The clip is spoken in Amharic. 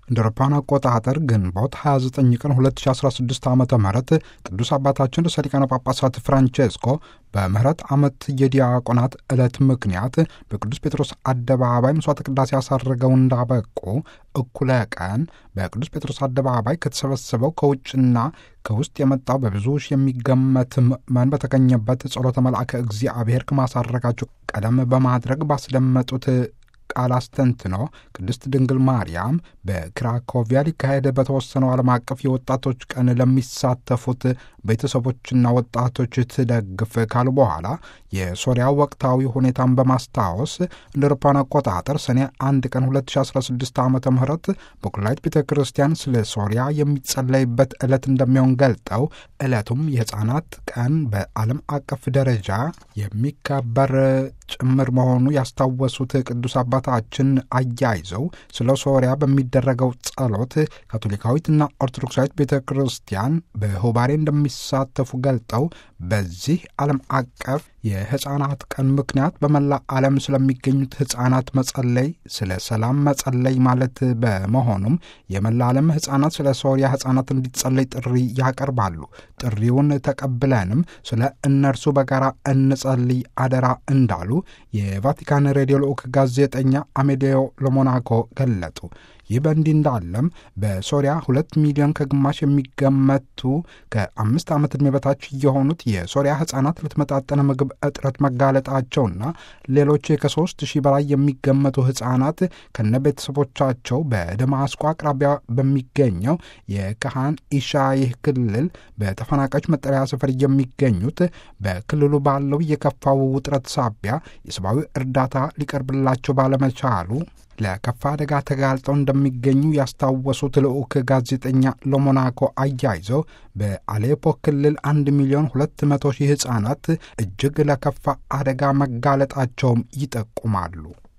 እንደ አውሮፓውያን አቆጣጠር ግንቦት 29 ቀን 2016 ዓ ም ቅዱስ አባታችን ርዕሰ ሊቃነ ጳጳሳት ፍራንቼስኮ በምህረት ዓመት የዲያቆናት ዕለት ምክንያት በቅዱስ ጴጥሮስ አደባባይ ምሥዋዕተ ቅዳሴ ያሳረገው እንዳበቁ እኩለ ቀን በቅዱስ ጴጥሮስ አደባባይ ከተሰበሰበው ከውጭና ከውስጥ የመጣው በብዙ ሺህ የሚገመት ምዕመን በተገኘበት ጸሎተ መልአከ እግዚአብሔር ከማሳረጋቸው ቀደም በማድረግ ባስደመጡት ቃል አስተንትኖ ቅድስት ድንግል ማርያም በክራኮቪያ ሊካሄድ በተወሰነው ዓለም አቀፍ የወጣቶች ቀን ለሚሳተፉት ቤተሰቦችና ወጣቶች ትደግፍ ካሉ በኋላ የሶሪያ ወቅታዊ ሁኔታን በማስታወስ እንደ አውሮፓውያን አቆጣጠር ሰኔ አንድ ቀን 2016 ዓ ም በኩላይት ቤተ ክርስቲያን ስለ ሶሪያ የሚጸለይበት ዕለት እንደሚሆን ገልጠው ዕለቱም የሕፃናት ቀን በዓለም አቀፍ ደረጃ የሚከበር ጭምር መሆኑ ያስታወሱት ቅዱስ አባታችን አያይዘው ስለ ሶሪያ በሚደረገው ጸሎት ካቶሊካዊትና ኦርቶዶክሳዊት ቤተ ክርስቲያን በሁባሬ እንደሚሳተፉ ገልጠው በዚህ ዓለም አቀፍ የሕፃናት ቀን ምክንያት በመላ ዓለም ስለሚገኙት ሕፃናት መጸለይ ስለ ሰላም መጸለይ ማለት በመሆኑም የመላ ዓለም ሕፃናት ስለ ሶሪያ ሕፃናት እንዲጸለይ ጥሪ ያቀርባሉ። ጥሪውን ተቀብለንም ስለ እነርሱ በጋራ እንጸልይ አደራ እንዳሉ የቫቲካን ሬዲዮ ልዑክ ጋዜጠኛ አሜዴዮ ለሞናኮ ገለጡ። ይህ በእንዲህ እንዳለም በሶሪያ ሁለት ሚሊዮን ከግማሽ የሚገመቱ ከአምስት ዓመት ዕድሜ በታች የሆኑት የሶሪያ ሕፃናት ለተመጣጠነ ምግብ እጥረት መጋለጣቸውና ሌሎች ከሶስት ሺህ በላይ የሚገመቱ ሕፃናት ከነ ቤተሰቦቻቸው በደማስቆ አቅራቢያ በሚገኘው የካሃን ኢሻይህ ክልል በተፈናቃዮች መጠለያ ስፍር የሚገኙት በክልሉ ባለው የከፋው ውጥረት ሳቢያ የሰብአዊ እርዳታ ሊቀርብላቸው ባለመቻሉ ለከፋ አደጋ ተጋልጠው እንደሚገኙ ያስታወሱት ልዑክ ጋዜጠኛ ለሞናኮ አያይዘው በአሌፖ ክልል አንድ ሚሊዮን ሁለት መቶ ሺህ ሕፃናት እጅግ ለከፋ አደጋ መጋለጣቸውም ይጠቁማሉ።